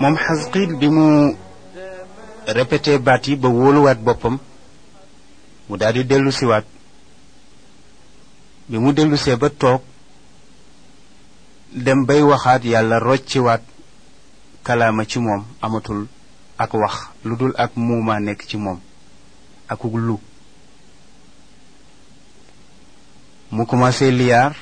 moom xasqiil bi mu répété baat yi ba wóoluwaat boppam mu daal di dellu siwaat bi mu dellusee ba toog dem bay waxaat yàlla rocciwaat kalaama ci moom amatul ak wax lu dul ak muumaa nekk ci moom akuk lu mu commencé liyaar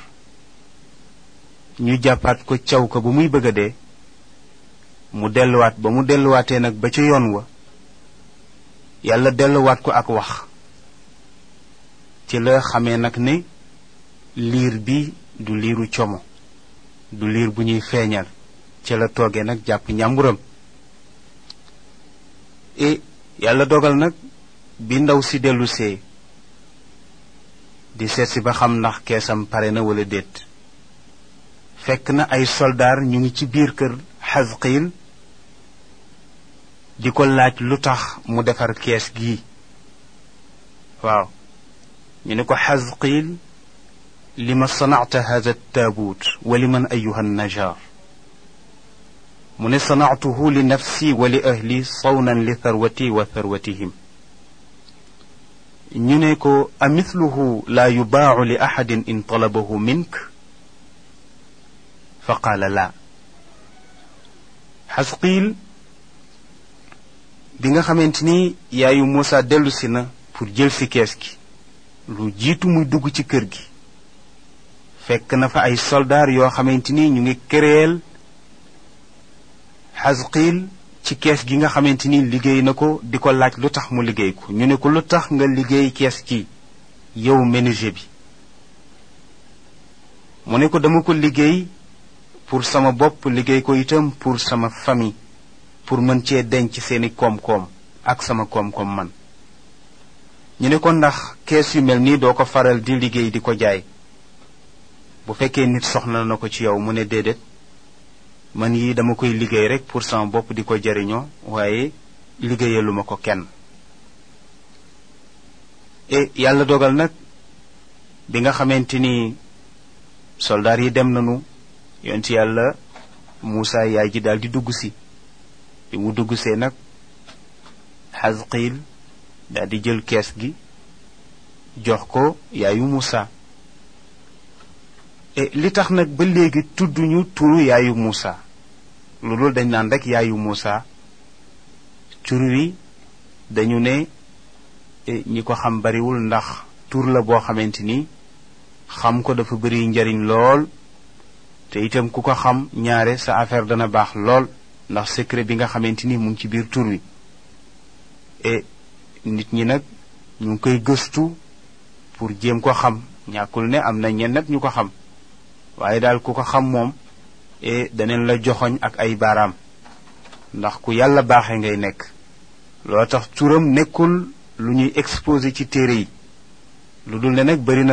ñu jàppaat ko caw ko ba muy bëgg a dee mu delluwaat ba mu delluwaatee nag ba ca yoon wa yàlla delluwaat ko ak wax ci la xamee nag ne liir bi du liiru como du liir bu ñuy feeñal ci la toogee nag jàpp ñàmburam e yàlla dogal nag bi ndaw si dellu see di seet si ba xam ndax keesam pare na wala déet fekk na ay soldaar ñu ngi ci biir kër xasqiil di ko laaj lu tax mu defar kees gii waaw ñu ne ko xasqiil li ma sanacta hada taabuut wa li man ayuha najaar mu ne sanactuhu li nafsi wa li ahli sawnan li tharwati wa tharwatihim ñu ne ko amithluhu laa yubaacu li axadin in talabahu mink fa qaala laa xasqiil bi nga xamante ni yaayu Muusa dellusi na pour jël si kees gi lu jiitu muy dugg ci kër gi fekk na fa ay soldaar yoo xamante ni ñu ngi këréel xasqiil ci kees gi nga xamante ni liggéey na ko di ko laaj lu tax mu liggéey ko ñu ne ko lu tax nga liggéey kees gi yow menuisier bi mu ne ko dama ko liggéey pour sama bopp liggéey ko itam pour sama famille pour mën cee denc seeni koom-koom ak sama koom-koom man ñu ne ko ndax kees yu mel nii doo ko faral di liggéey di ko jaay bu fekkee nit soxla na ko ci yow mu ne déedéet man yi dama koy liggéey rek pour sama bopp di ko jariñoo waaye liggéeyaluma ko kenn e yàlla dogal nag bi nga xamante ni soldaar yi dem nañu yonent yàlla Muusa yaay ji daal di dugg si bi mu dugg see nag xasqiil daal di jël kees gi jox ko yaayu Muusa e li tax nag ba léegi tudduñu turu yaayu Muusa lu dul dañ naan rek yaayu Muusa tur wi dañu ne ñi ko xam bariwul ndax tur la boo xamante ni xam ko dafa bari njariñ lool te itam ku ko xam ñaare sa affaire dana baax lool ndax secret bi nga xamante ni mu ngi ci biir tur wi e nit ñi nag ñu ngi koy gëstu pour jéem ko xam ñàkkul ne am na ñenn ñu ko xam waaye daal ku ko xam moom e daneen la joxoñ ak ay baaraam ndax ku yàlla baaxee ngay nekk loo tax turam nekkul lu ñuy exposé ci téere yi lu dul ne nag bari na